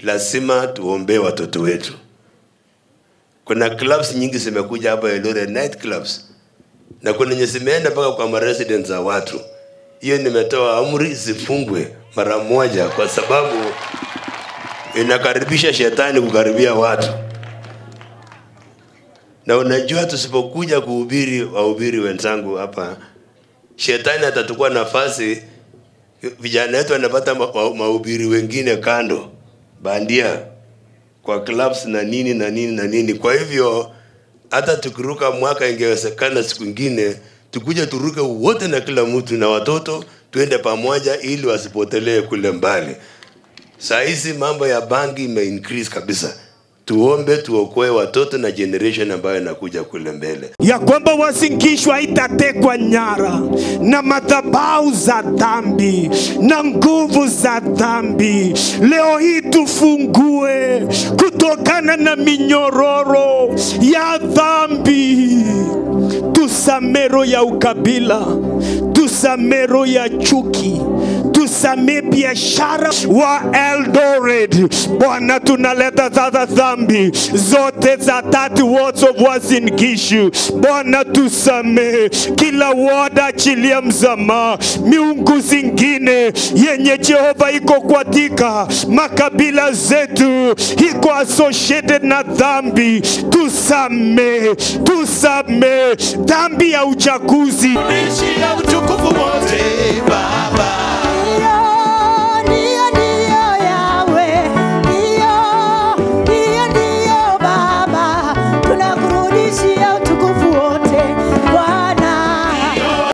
lazima tuombee watoto wetu. Kuna clubs nyingi zimekuja hapa Eldoret, night clubs, na kuna yenye zimeenda mpaka kwa maresidents za watu. Hiyo nimetoa amri zifungwe mara moja, kwa sababu inakaribisha shetani kukaribia watu. Na unajua tusipokuja kuhubiri, wahubiri wenzangu hapa, shetani atachukua nafasi, vijana wetu wanapata ma- ma- mahubiri wengine kando bandia kwa clubs na nini na nini na nini. Kwa hivyo hata tukiruka mwaka, ingewezekana siku ingine tukuje turuke wote na kila mtu na watoto, tuende pamoja ili wasipotelee kule mbali. Saa hizi mambo ya bangi ime increase kabisa. Tuombe tuokoe watoto na generation ambayo inakuja kule mbele. ya kwamba wazingishwa itatekwa nyara na madhabau za dhambi na nguvu za dhambi. Leo hii tufungue kutokana na minyororo ya dhambi, tusamero ya ukabila, tusamero ya chuki tusamee biashara wa Eldoret. Bwana, tunaleta sasa dhambi zote za 30 wards of Uasin Gishu. Bwana, tusamee kila ward, achilia msamaha miungu zingine yenye Jehova iko katika makabila zetu, iko associated na dhambi. Tusamee, tusamee dhambi ya uchaguzi Ishi ya utukufu wote